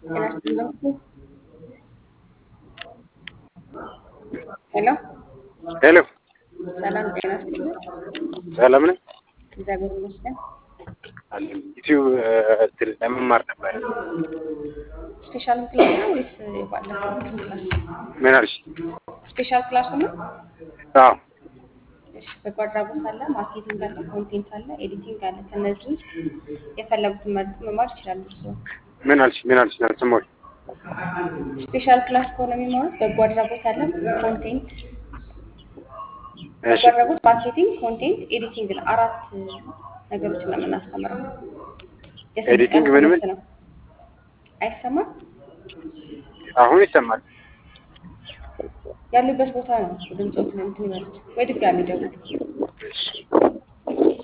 ጤና ይስጥልኝ። ሄሎ ሄሎ ሰላም ጤና ይስጥልኝ። ሰላም ነህ? እግዚአብሔር ይመስገን። አለን ዩቲዩብ እንትን ለመማር ነበረ። ስፔሻል ክላስ ነው ወይስ ባለፈው ክላስ? ምን አልሽ? ስፔሻል ክላስ ነው። አዎ እሺ፣ በጎ አድራጎት አለ፣ ማርኬቲንግ አለ፣ ኮንቴንት አለ፣ ኤዲቲንግ አለ። ከነዚህ ውስጥ የፈለጉትን መርጦ መማር ይችላሉ። እርስዎ ምን አልሽ? ምን አልሽ? አልሰማሁሽም። ስፔሻል ክላስ ከሆነ የሚማሩት በጎ አድራጎት አለ፣ ኮንቴንት እሺ በጎ አድራጎት፣ ማርኬቲንግ፣ ኮንቴንት፣ ኤዲቲንግ ነው። አራት ነገሮችን ነው የምናስተምረው። የስድስት ቀን ኤዲቲንግ ምን ምን? ትምህርት ነው። አይሰማም? አሁን ይሰማል። ያሉበት ቦታ ነው ድምፆትን እንትን ይበሉት ወይ ድጋሚ ደውሉ። እሺ